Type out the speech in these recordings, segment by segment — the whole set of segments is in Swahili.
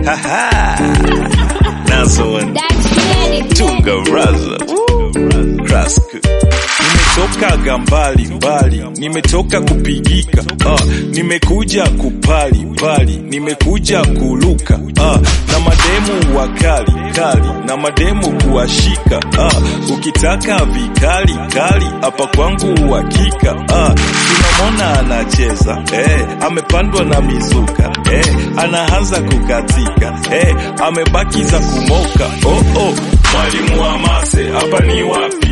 Haha. Nazo one. That's credit. Tunga raza. Krask. Nimetoka mbali mbali, nimetoka kupigika ah, nimekuja kupali pali, nimekuja kuluka ah, na mademu wakali kali, na mademu kuwashika ah, ukitaka vikali kali, hapa kwangu uhakika ah, tunamwona anacheza eh, amepandwa na mizuka eh, anaanza kukatika eh, amebaki za kumoka oh, oh. Mwalimu wa mase hapa ni wapi?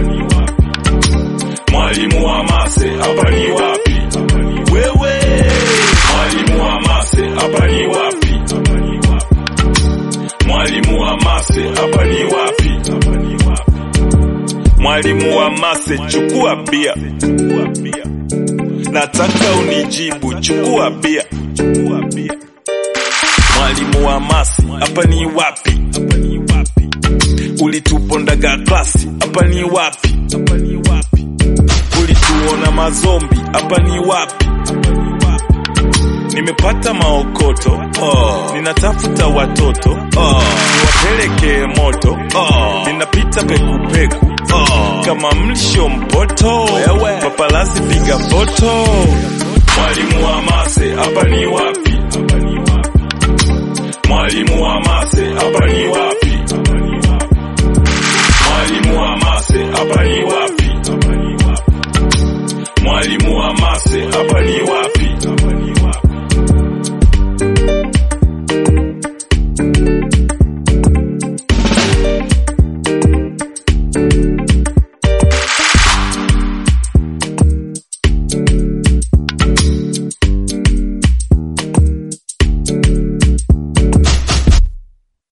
Mwalimu wa mase hapa ni wapi? Wewe mwalimu wa mase hapa ni wapi? Mwalimu wa mase hapa ni wapi? Mwalimu wa mase, chukua bia, nataka unijibu, chukua bia. Mwalimu wa mase hapa ni wapi? Ulitupondaga klasi, hapa ni wapi? Ulituona mazombi, hapa ni wapi? Nimepata maokoto oh. Ninatafuta watoto oh. Niwapeleke moto oh. Ninapita pekupeku oh. Kama mlisho mpoto papalazi piga foto. Mwalimu wa mase hapa ni wapi? Mwalimu wa mase hapa ni wapi? Mwalimu wa mase hapa ni wapi?